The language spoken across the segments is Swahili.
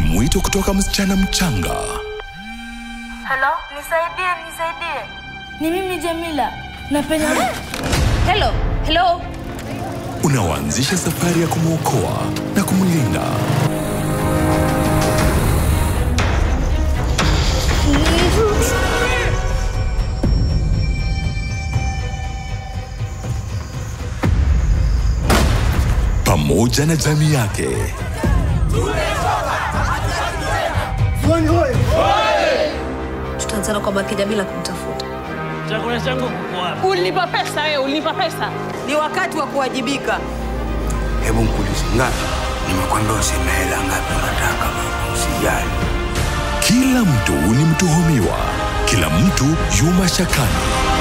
mwito kutoka msichana mchanga Halo, nisaidie, nisaidie. Ni mimi Jamila. Napenda Hello, hello. unaoanzisha safari ya kumwokoa na kumlinda. pamoja na jamii yake. Tutaanzana kwa Baraka Jamila kumtafuta. Chakula changu kuko wapi? Ulinipa pesa wewe, ulinipa pesa. Ni wakati wa kuwajibika. Hebu mkulize ngapi? Nimekwambia useme hela ngapi unataka mama, usijali. Kila mtu ni mtuhumiwa, kila mtu yu mashakani.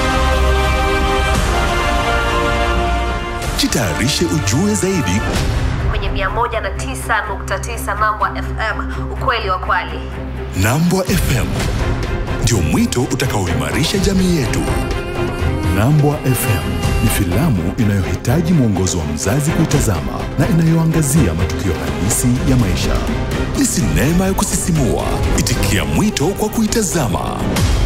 Jitayarishe ujue zaidi Kwenye 109.9 Mambo FM, ukweli wa kwali. Nambwa FM ndio mwito utakaoimarisha jamii yetu. Nambwa FM ni filamu inayohitaji mwongozo wa mzazi kuitazama na inayoangazia matukio halisi ya maisha. Ni sinema ya kusisimua. Itikia mwito kwa kuitazama.